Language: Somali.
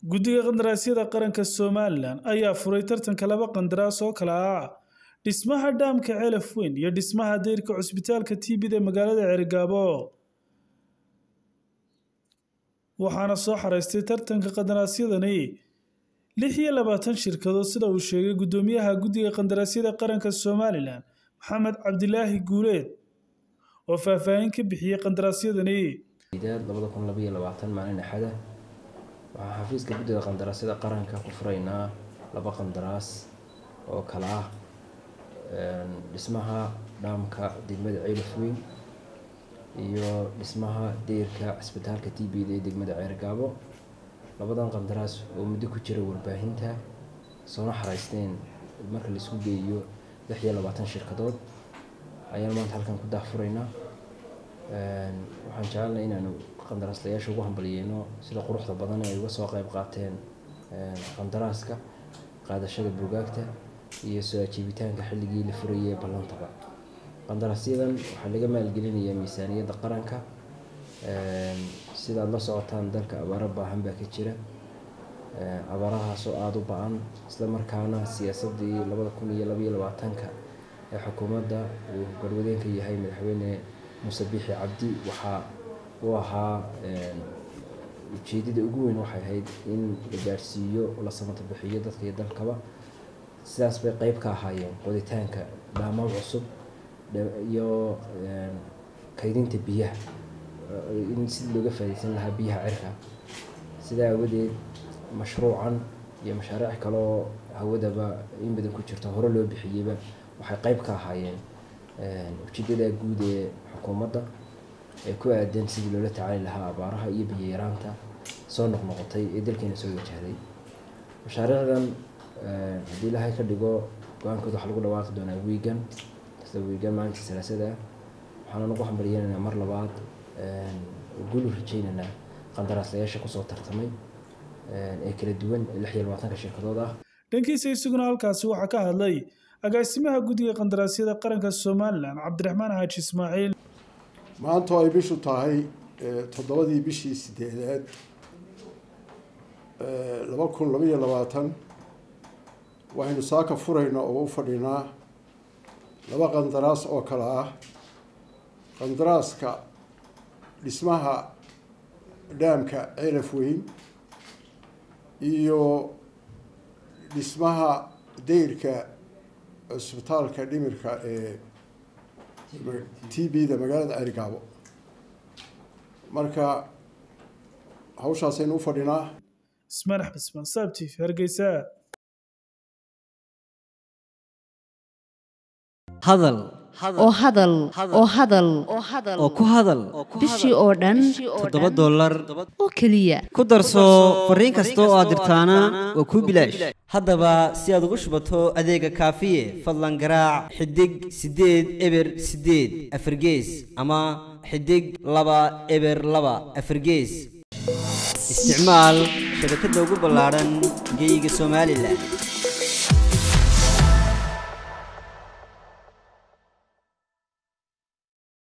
guddiga qandaraasyada qaranka somalilan ayaa furay tartanka laba qandaraas oo kala ah dhismaha dhaamka celaf weyn iyo dhismaha dayrka cusbitaalka tibida ee magaalada ceerigaabo waxaana soo xaraystay tartanka qandaraasyadani lix iyo labaatan shirkadood sida uu sheegay guddoomiyaha guddiga qandaraasyada qaranka somalilan maxamed cabdilaahi guuleed oo faahfaahin ka bixiyey qandaraasyadani labada kun labaiyo labaatan maalin axada waxaan xafiiska guddiga qandaraasyada qaranka ku furaynaa laba qandaraas oo kala ah dhismaha dhaamka degmada ceylaf weyn iyo dhismaha deyrka cisbitaalka t b da ee degmada ceergaabo labadan qandaraas oo muddo ku jira warbaahinta soona xaraysteen marka laisku geeyo lix iyo labaatan shirkadood ayaan maanta halkan ku daahfuraynaa waxaan jecelnay inaanu qandaraaslayaasha ugu hambaliyeyno sida quruxda badan ay uga soo qeyb qaateen qandaraaska qaadashada bugaagta iyo soo ajiibitaanka xilligii la furayay ee ballantaba qandaraasyadan waxaa laga maalgelinayaa miisaaniyadda qaranka sidaad la socotaan dalka abaaro baahan baa ka jira abaarahaas oo aada u ba-an isla markaana siyaasadii labada kun iyo labaiyo labaatanka ee xukuumadda uu garwadeenka yahay madaxweyne muuse biixi cabdi waxaa uu ahaa ujeedada ugu weyn waxay ahayd in la gaarsiiyo la samata bixiyo dadka iyo dalkaba sidaas bay qeyb ka ahaayeen qoditaanka dhaamaad cusub iyo kaydinta biyaha in sida looga faaideysan lahaa biyaha cirka sidaa awadeed mashruucan iyo mashaariic kaleoo hawadaba in badan ku jirto hore loo bixiyeyba waxay qeyb ka ahaayeen ujeedada guud ee xukuumadda ee ku aadan sidii loola tacaali lahaa abaaraha iyo biyo-yaraanta soo noqnoqotay ee dalkeena soo wajahday mashaariicdan haddii ilaahay ka dhigo go-aankooda waxaa lagu dhawaaqi doonaa wiigan isla wiigan maalinta salaasada waxaana nagu hambalyeynanaa mar labaad gulu rajeynaynaa qandaraaslayaasha kusoo tartamay ee kala duwan ee lix iyo labaatanka shirkadood ah dhankiisa isaguna halkaasi waxaa ka hadlay agaasimaha guddiga qandaraasyada qaranka somalilan cabdiraxmaan xaaji ismaaciil maanta ay bishu tahay toddobadii bishii sideedaad laba kun labaiyo labaatan waxaynu saaka furaynaa oo u fadhinaa laba qandaraas oo kale ah qandaraaska dhismaha dhaamka celaf weyn iyo dhismaha dayrka cusbitaalka dhimirka ee t b da magaalada ceerigaabo marka hawshaasaynu u fadhinaa ismaan axmed ismaan saabtif hargeysa hadal oo hadal oo hadal oo ku hadal bishii oo dhan toddoba dollar oo keliya ku darso fariin kasta oo aad dirtaana waa kuu bilaash haddaba si aad ugu shubato adeega kaafiye fadlan garaac xidig siddeed eber siddeed afargees ama xidig laba eber laba afargees isticmaal shabakadda ugu ballaadhan geeyiga somalilan